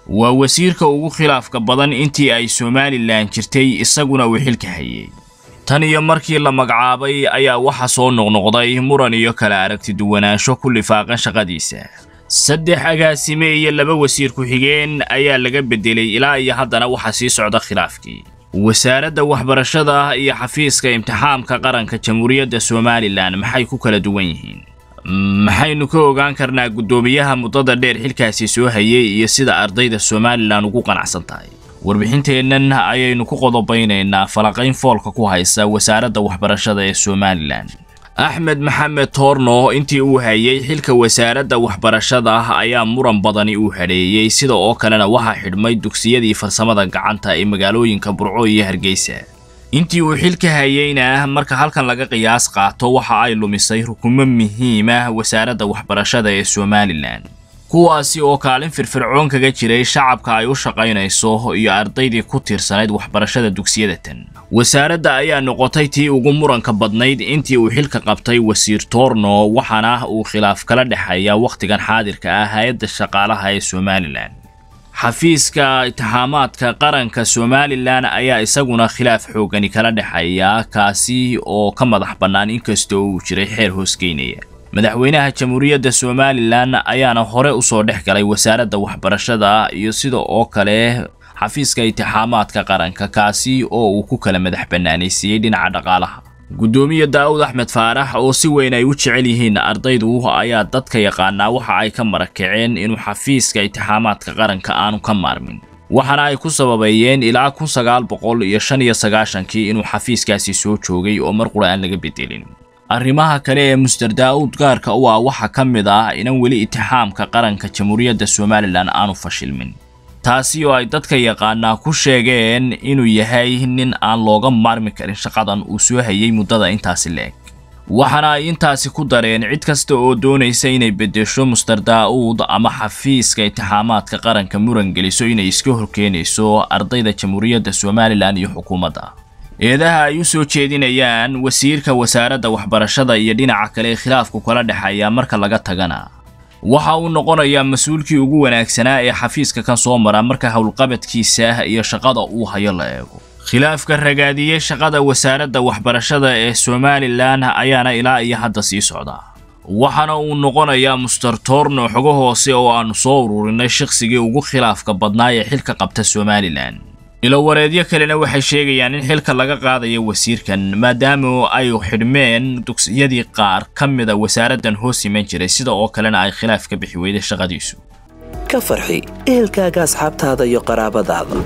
waa wasiirka ugu khilaafka badan intii ay somalilan jirtay isaguna uu xilka hayay tan iyo markii la magacaabay ayaa waxa soo noqnoqday muran iyo kala aragti duwanaansho ku lifaaqan shaqadiisa saddex agaasime iyo laba wasiir ku-xigeen ayaa laga beddelay ilaa iyo haddana waxaa sii socda khilaafkii wasaaradda waxbarashada iyo xafiiska imtixaamka qaranka jamhuuriyadda somalilan maxay ku kala duwan yihiin maxaynu ka ogaan karnaa guddoomiyaha muddada dheer xilkaasi soo hayay iyo sida ardayda somalilan ugu qanacsan tahay warbixinteennan ayaynu ku qodobaynaynaa falaqayn foolka ku haysa wasaaradda waxbarashada ee somalilan axmed maxamed toorno intii uu hayay xilka wasaaradda waxbarashada ayaa muran badani uu hadheeyey sida oo kalena waxaa xidhmay dugsiyadii farsamada gacanta ee magaalooyinka burco iyo hargeysa intii uu xilka hayeyna marka halkan laga qiyaas qaato waxa ay lumisay rukumo muhiim ah wasaaradda waxbarashada ee somalilan kuwaasi oo kaalin firfircoon kaga jiray shacabka ay u shaqaynayso iyo ardaydii ku tiirsanayd waxbarashada dugsiyada tan wasaaradda ayaa noqotay tii ugu muranka badnayd intii uu xilka qabtay wasiir toorno waxaana uu khilaaf kala dhexeeya wakhtigan xaadirka ah hay-adda shaqaalaha ee somalilan xafiiska itixaamaadka qaranka somalilan ayaa isaguna khilaaf xoogani kala dhexeeya kaasi oo ka madax bannaan inkastoo uu jiray xeer hoosgeynaya madaxweynaha jamhuuriyadda somalilan ayaana hore usoo dhex galay wasaaradda waxbarashada iyo sida oo kale xafiiska itixaamaadka qaranka kaasi oo uu ku kala madax bannaanaysiiyey dhinaca dhaqaalaha guddoomiye daa'ud axmed faarax oo si weyn ay u jecel yihiin ardaydu ayaa dadka yaqaanaa waxa ay ka marakaceen inuu xafiiska itixaamaadka qaranka aanu ka maarmin waxaana ay ku sababeeyeen ilaa kun sagaal boqol iyo shan iyo sagaashankii inuu xafiiskaasi soo joogay oo mar qura aan laga bedelin arrimaha kale ee muster daa'uud gaarka u ah waxaa ka mid ah inan weli itixaamka qaranka jamhuuriyadda somalilan aanu fashilmin taasi oo ay dadka yaqaanaa ku sheegeen inuu yahay nin aan looga maarmi karin shaqadan uu soo hayay muddada intaasi la-eg waxaana ay intaasi ku dareen cid kasta oo doonaysa inay beddesho muster daa'uud ama xafiiska itixaamaadka qaranka muran geliso inay iska horkeenayso ardayda jamhuuriyadda somalilan iyo xukuumadda eedaha ay u soo jeedinayaan wasiirka wasaaradda waxbarashada iyo dhinaca kale ee khilaafku kala dhexeeya marka laga tagana waxa uu noqonayaa mas-uulkii ugu wanaagsanaa ee xafiiska kan soo mara marka howlqabadkiisa iyo shaqada uu hayo la eego khilaafka ragaadiyey shaqada wasaaradda waxbarashada ee somalilan ayaana ilaa iyo hadda sii socda waxaana uu noqonayaa muster toorno xogo hoose oo aanu soo ururinay shaqsigii ugu khilaafka badnaa ee xilka qabta somalilan ilowareedyo kalena waxay sheegayaan in xilka laga qaadayo wasiirkan maadaama ay xidhmeen dugsiyadii qaar ka mida wasaaraddan hoos iman jiray sida oo kalena ay khilaaf ka bixi weyday shaqadiisu ka farxi ehelkaaga asxaabtaada iyo qaraabadaada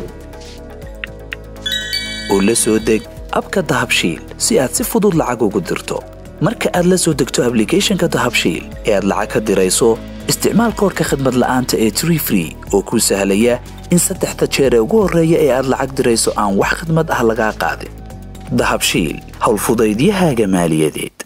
oo la soo deg abka dahabshiil si aad si fudud lacag ugu dirto marka aad la soo degto ablicathonka dahabshiil ee aad lacag ka dirayso isticmaal koorka khadmad la'aanta ee tree free oo kuu sahlaya in saddexda jeer ee ugu horreeya ee aad lacag dirayso aan wax khidmad ah lagaa qaadin dahabshiil howlfudaydiyahaaga maaliyadeed